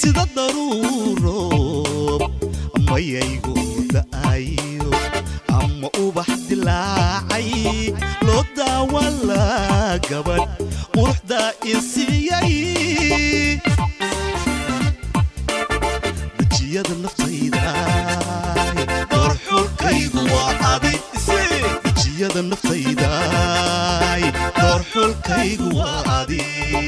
sida daruuroob mayaygu da'ayo ama ubax dilaacay loo daawala gabadh quruxdaa isiiyay dejiyada naftayda doorxulkaygu waa adi dejiyada naftayda doorxulkaygu waa adi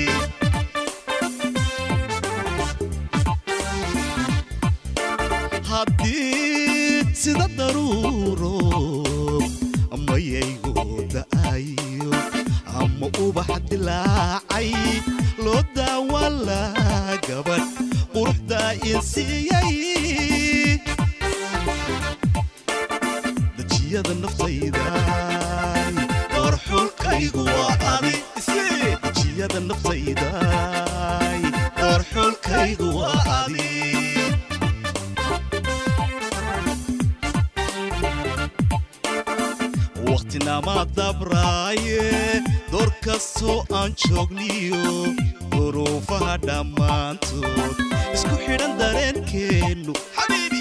haddii sida daruuroob mayaygu da'ayo ama ubax dilaacay loo daawala gabadh quruxdaa insiiyay dejiyada naftayda doorxulkaygu waa adi dejiyada naftayda doorxulkaygu waa adi wakhtinama dabraaye door kastoo aan joogniyo duruufaha dhammaantood isku xidhan dareenkeennu xabiibi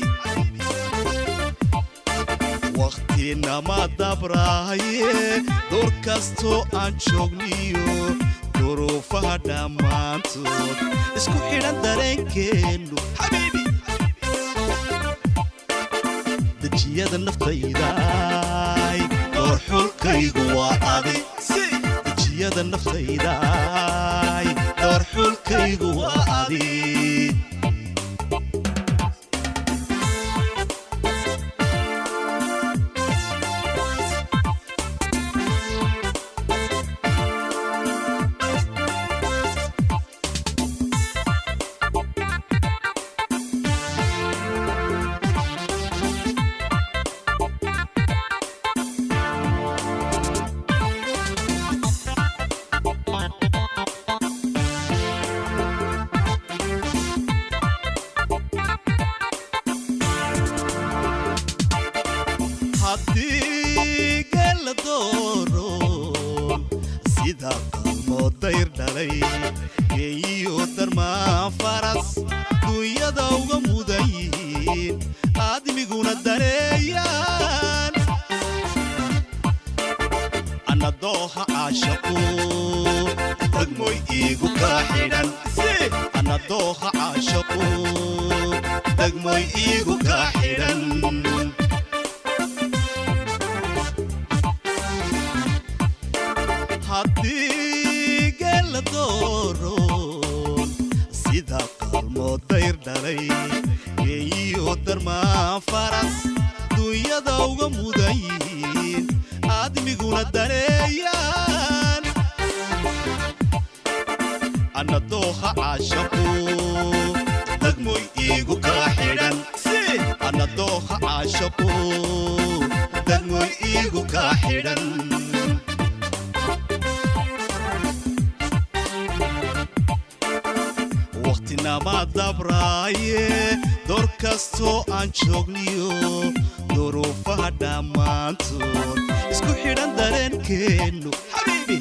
wakhtinama dabraaye door kastoo aan joogniyo duruufaha dhammaantood isku xidhan dareenkeennu xabiibi dejiyada naftayda doorxulkaygu waa adi dejiyada naftayda doorxulkaygu waa adi haddii geella dooro sida qalmoo dayr dhalay geeyiyo darmaan faras duunyada uga mudan yihiin aadmiguna daneeyaan anna dooha caashaqu degmoy iigu kaa xidhan anna dooha caashaqu degmoy iigu kaa xidhan haddii geella dooro sida qalmoo dayr dhalay geeyiyo darmaan faras duunyada uga mudan yihiin aadmiguna daneeyaan anna dooha caashaqu degmoy iigu kaa xidhan anna dooha caashaqu degmoy iigu kaa xidhan wakhtinama dabraaye door kastoo aan joogniyo duruufaha dhammaantood isku xidhan dareenkeennu xabiibi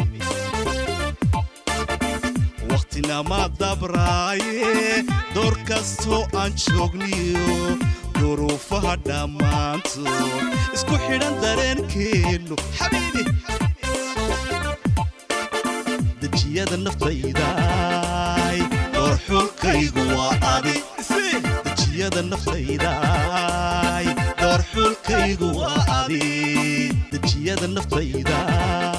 wakhtinama dabraaye door kastoo aan joogniyo duruufaha dhammaantood isku xidhan dareenkeennu xabiibi dejiyada naftayda doorxulkaygu waa adi dejiyada naftayda doorxulkaygu waa adi dejiyada naftayda